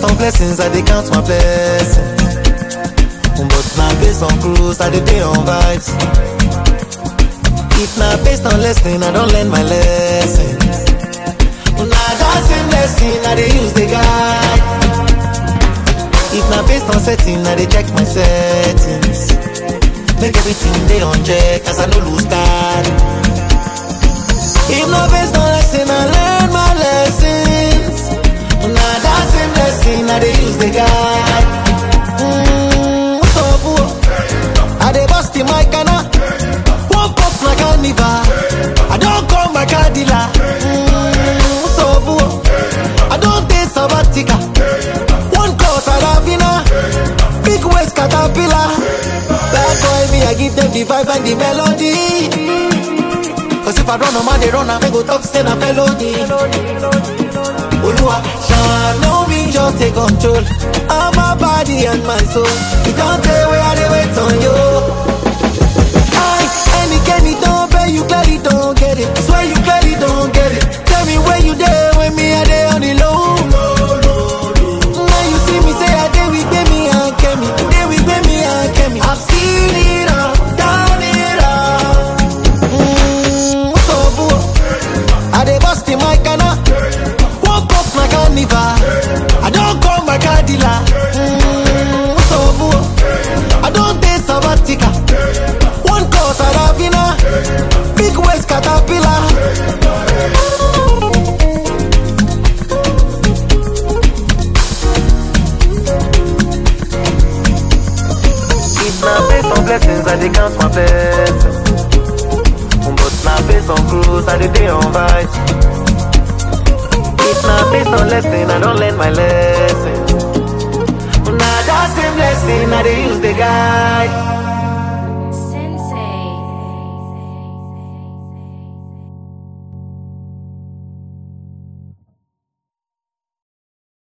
on blessings, I dey count my blessings. But now based on cruise, I dey pay on vibes. If na based on lesson, I don't learn my lessons. Na that same lesson I dey use the guide. If na based on setting, I dey check my settings. Make everything dey on check, as I no lose guard. If na based on lesson, I learn my lessons. Na that same lesson I dey use the guide. Mm, so boo, I dey bust in my canna. Woke up my carnival. I don't call my car dealer. Mm, so boo, I don't take sabbatical. One call Saravina, big waist caterpillar. Bad boy me, I give them the vibe and the melody. Cause if I run a man, they run, I go talk, say na felony. Olua, shine on me, just take control. of my body and my soul. You don't tell where I dey wait on you. I, any Kenny don't pay, you clearly don't get it. Swear you clearly don't get it. Tell me where you there when me I dey on the low. Now you see me say I dey with me and Kemi, dey with me and Kemi. I've seen it all, done it all. Mm, so boo, I dey bust in my canna. Woke up my carnival. I don't call my car dealer. Mm, so boo, I don't take sabbatical. One call Saravina, big waist caterpillar. If na based on blessings, I dey count my blessings. But na based on cruise, I dey dey on vibes. If na based on lesson, I don't learn my lesson. Na that same lesson I dey use the guide.